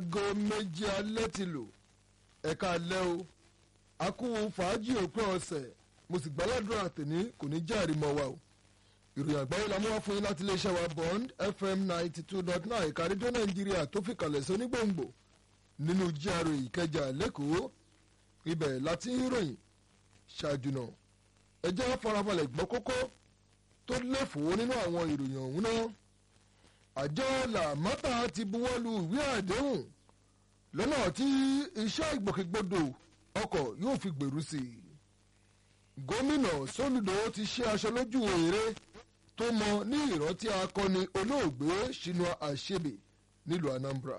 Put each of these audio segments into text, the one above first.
aago méjì alẹ́ ti lò ẹ̀ka alẹ́ o a kú fàájì òpin ọ̀sẹ̀ mo sì gbàládùra tèmi kò ní jẹ́ àrímọ́ wa o ìròyìn àgbáyé la mú wá fún yín láti iléeṣẹ́ wa bond fm ninety two dot nine ẹ̀ka rédíò nàìjíríà tó fi kalẹ̀ sí onígbòǹgbò nínú jíàrò ìkẹjà lẹ́kọ̀ọ́ ibẹ̀ láti ń ròyìn ṣáájú náà ẹ jẹ́ farabalẹ̀ gbọ́ kókó tó léfòó nínú àwọn ìròyìn ọ̀hún náà àjọ làmọ́tà ti buwọ́lu ìwé àdéhùn lọ́nà tí iṣẹ́ ìgbòkègbodò ọkọ̀ yóò fi gbèrú sí i gómìnà sólùdó ti ṣe aṣọ lójú èrè tó mọ ní ìrántí akọni olóògbé Chinua Achebe nílùú Anambra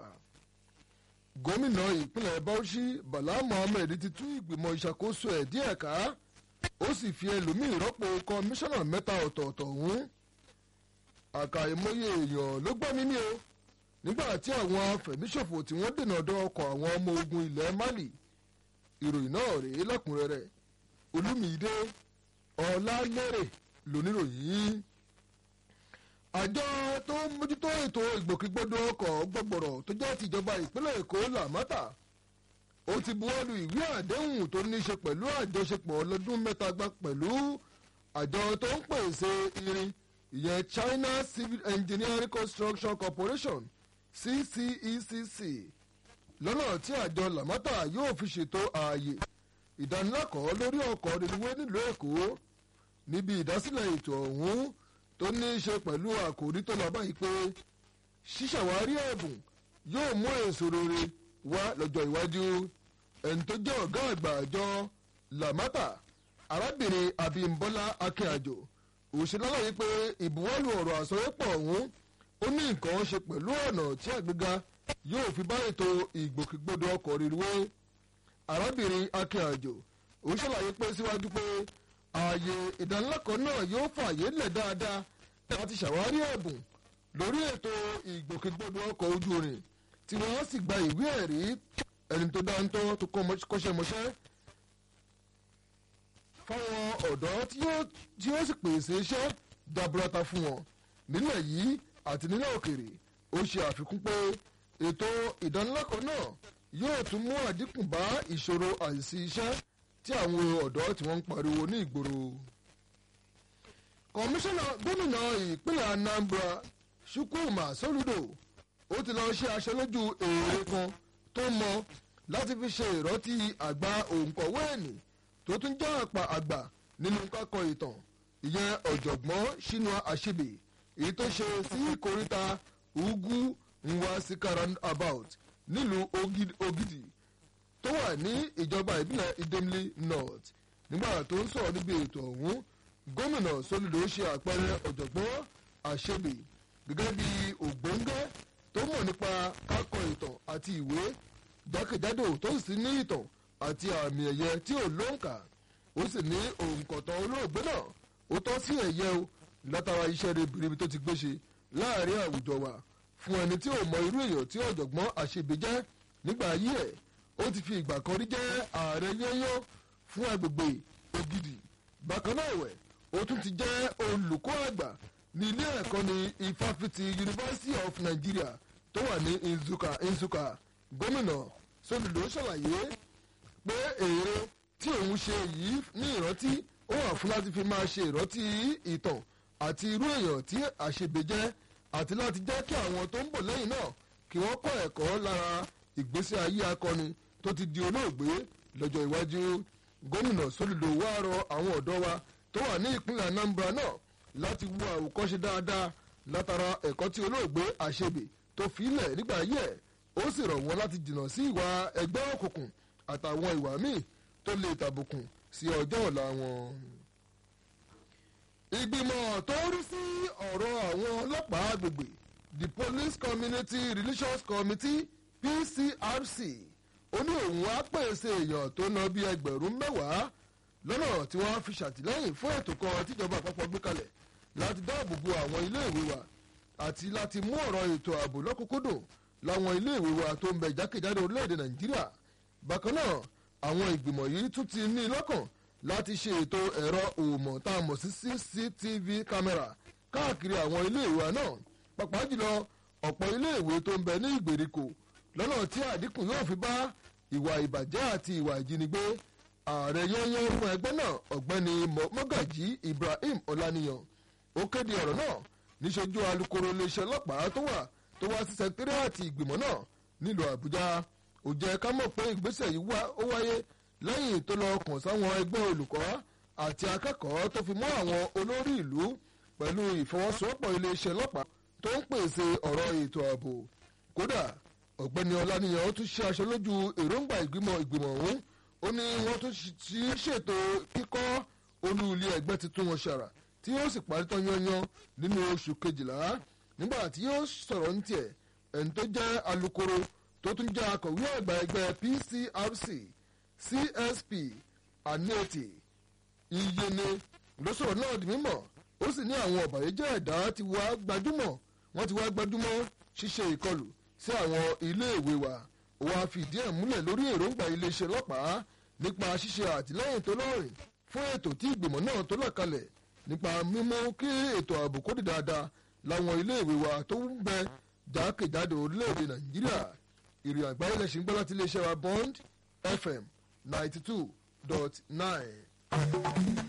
gómìnà ìpínlẹ̀ Bauchi Bala Mohammed ti tú ìgbìmọ̀ ìṣàkóso ẹ̀ díẹ̀ ká ó sì fi ẹlòmíì rọ́pò kọmíṣánná mẹ́ta ọ̀tọ̀ọ̀tọ̀ ọ̀hún àkàìmọye èèyàn ló gbọ́ mímí o nígbà tí àwọn afẹ̀míṣòfò tí wọ́n dènà ọ̀dọ̀ ọkọ̀ àwọn ọmọ ogun ilẹ̀ Mali ìròyìn náà rèé lẹ́kùnrẹ́rẹ́ Olúmídé Ọlálérè lóníròyìn àjọ tó ń mójútó ètò ìgbòkègbodò ọkọ̀ gbọ̀gbọ̀rọ̀ tó jẹ́ tìjọba ìpínlẹ̀ Èkó làmátà ó ti buwọ́lu ìwé àdéhùn tó ní í ṣe pẹ̀lú àjọṣepọ̀ ọlọ́dún mẹ́ta gbá pẹ̀lú àjọ tó ń pèsè irin ìyẹn China Civil Engineering Construction Corporation CCECC lọ́nà tí àjọ làmátà yóò fi ṣètò ààyè ìdánilẹ́kọ̀ọ́ lórí ọkọ̀ reluwé nílùú Èkó níbi ìdásílẹ̀ ètò ọ̀hún tó ní í ṣe pẹ̀lú àkòrí tó lọ báyìí pé ṣíṣàwárí ẹ̀bùn yóò mú èso rere wá lọ́jọ́ iwájú ẹni tó jẹ́ ọ̀gá àgbà àjọ làmátà arábìnrin Abímbọ́lá Akínàjò òṣèlálàyé pé ìbuwọ́lù ọ̀rọ̀ àsọyépọ̀ ọ̀hún ó ní nǹkan ṣe pẹ̀lú ọ̀nà tí àgbéga yóò fi bá ètò ìgbòkègbodò ọkọ̀ reluwé arábìnrin Akínàjò ó ṣàlàyé pé síwájú pé ààyè ìdánilẹ́kọ̀ọ́ náà yóò fààyè lẹ̀ dáadáa láti ṣàwárí ẹ̀bùn lórí ètò ìgbòkègbodò ọkọ̀ ojú irin tí wọ́n sì gba ìwé ẹ̀rí ẹni tó dáńtọ́ tó kọ́ṣẹ́ mọṣẹ́ fáwọn ọ̀dọ́ tí yóò sì pèsè iṣẹ́ jaburata fún wọn nílẹ̀ yìí àti nílẹ̀ òkèrè ó ṣe àfikún pé ètò ìdánilẹ́kọ̀ọ́ náà yóò tún mú àdínkù bá ìṣòro àìsí iṣẹ́ tí àwọn ọ̀dọ́ tí wọ́n ń pariwo ní ìgboro. kọmíṣánná gómìnà ìpínlẹ̀ Anambra Chukwuma Soludo ó ti lọ ṣe aṣojú èrè kan tó mọ láti fi ṣe ìrántí àgbà òǹkọ̀wé ẹ̀nì tó tún jẹ́ àpà àgbà nínú kákọ ìtàn ìyẹn ọ̀jọ̀gbọ́n Chinua Achebe èyí tó ṣe sí ìkóríta Ugwu Nwasika roundabout nílùú Ogidi tó wà ní ìjọba ìbílẹ̀ Idemili North nígbà tó ń sọ̀rọ̀ níbi ètò ọ̀hún gómìnà Soludo ṣe àpẹẹrẹ ọ̀jọ̀gbọ́n Achebe gẹ́gẹ́ bí ògbóngẹ́ tó mọ̀ nípa kákọ ìtàn àti ìwé jákèjádò tó sì ní ìtàn àti àmì ẹ̀yẹ tí ò lóǹkà ó sì ní òǹkọ̀tàn olóògbé náà ó tọ́ sí ẹ̀yẹ o látara iṣẹ́ ribiribi tó ti gbé ṣe láàrin àwùjọ wa fún ẹni tí ò mọ irú èèyàn tí ọ̀jọ̀gbọ́n Achebe jẹ́ nígbà ayé ẹ̀ ó ti fi ìgbà kan rí jẹ́ ààrẹ yẹ́yọ́ fún agbègbè Ògidì bákan náà ẹ̀wẹ̀ ó tún ti jẹ́ olùkọ́ àgbà ní ilé ẹ̀kọ́ ní ìfáfitì University of Nigeria tó wà ní Nsukka Nsukka gómìnà Soludo ṣàlàyé pé èrè tí òun ṣe yìí ní ìrántí ó wà fún láti fi máa ṣe ìrántí ìtàn àti irú èèyàn tí Achebe jẹ́ àti láti jẹ́ kí àwọn tó ń bọ̀ lẹ́yìn náà kí wọ́n kọ́ ẹ̀kọ́ lára ìgbésí ayé akọni tó ti di olóògbé lọ́jọ́ iwájú gómìnà Soludo wá rọ àwọn ọ̀dọ́ wa tó wà ní ìpínlẹ̀ Anambra náà láti wo àwòkọ́ṣe dáadáa látara ẹ̀kọ́ tí olóògbé Achebe tó filẹ̀ nígbà ayé ẹ̀ ó sì rọ̀ wọ́n láti jìnnà sí ìwà ẹgbẹ́ òkùnkùn àtàwọn ìwà míì tó lè tàbùkùn sí ọjọ́ ọ̀la wọn. ìgbìmọ̀ tó rí sí ọ̀rọ̀ àwọn ọlọ́pàá agbègbè the Police Community Relations Committee PCRC ó ní òun á pèsè èèyàn tó ná bí ẹgbẹ̀rún mẹ́wàá lọ́nà tí wọ́n fi ṣàtìlẹ́yìn fún ètò kan tíjọba àpapọ̀ gbé kalẹ̀ láti dáàbò bo àwọn iléèwé wa àti láti mú ọ̀rọ̀ ètò ààbò lọ́kùnkúndùn láwọn iléèwé wa tó ń bẹ jákèjádò orílẹ̀-èdè Nàìjíríà bákan náà àwọn ìgbìmọ̀ yìí tún ti ní lọ́kàn láti ṣe ètò ẹ̀rọ òmò tá a mọ̀ sí CCTV kámẹ́rà káàkiri àwọn iléèwé wa náà pàápàá jùlọ ọ̀pọ̀ iléèwé tó ń bẹ ní ìgbèríko lọ́nà tí àdínkù yóò fi bá ìwà ìbàjẹ́ àti ìwà ìjínigbé ààrẹ yẹ́nyẹ́ fún ẹgbẹ́ náà ọ̀gbẹ́ni mọ́gàjí ibrahim ọláníyàn ó kéde ọ̀rọ̀ náà níṣojú alukoro iléeṣẹ́ ọlọ́pàá tó wà tó wá sí sẹkítírìàtì ìgbìmọ̀ náà nílùú àbújá ó jẹ́ ká mọ̀ pé ìgbésẹ̀ yìí ó wáyé lẹ́yìn tó lọ kàn sáwọn ẹgbẹ́ olùkọ́ àti akẹ́kọ̀ọ́ tó fi mọ́ àwọn olórí ìlú pẹ̀lú ìfọwọ́sowọ́pọ̀ iléeṣẹ́ ọlọ́pàá tó ń pèsè ọ̀rọ̀ ètò ààbò kódà ọ̀gbẹ́ni ọláníyàn ó tún ṣe aṣọ lójú èròǹgbà ìgbìmọ̀ ìgbìmọ̀ ọ̀hún ó ní wọ́n tún ti ṣètò kíkọ́ olú ilé ẹgbẹ́ tuntun wọn ṣàrà tí yóò sì parí tán yanyan nínú oṣù kejìlá nígbà tí yóò sọ̀rọ̀ ní tiẹ̀ ẹni tó jẹ́ alukoro tó tún jẹ́ akọ̀wé àgbà ẹgbẹ́ PCRC CSP aneti iyene ló sọ̀rọ̀ náà di mímọ̀ ó sì ní àwọn ọ̀bàyéjẹ́ ẹ̀dá ti wá gbajúmọ̀ wọ́n ti wá gbajúmọ̀ ṣíṣe ìkọlù sí àwọn iléèwé wa ó wá fìdí ẹ̀ múlẹ̀ lórí èròǹgbà iléeṣẹ́ ọlọ́pàá nípa ṣíṣe àtìlẹ́yìn tó lọ́rìn fún ètò tí ìgbìmọ̀ náà tó là kalẹ̀ nípa mímú kí ètò ààbò kó di dáadáa láwọn iléèwé wa tó ń bẹ jákèjádò orílẹ̀-èdè nàìjíríà ìrìn àgbáyé lẹ́sìn gbọ́ láti iléeṣẹ́ wa bond fm ninety two dot nine.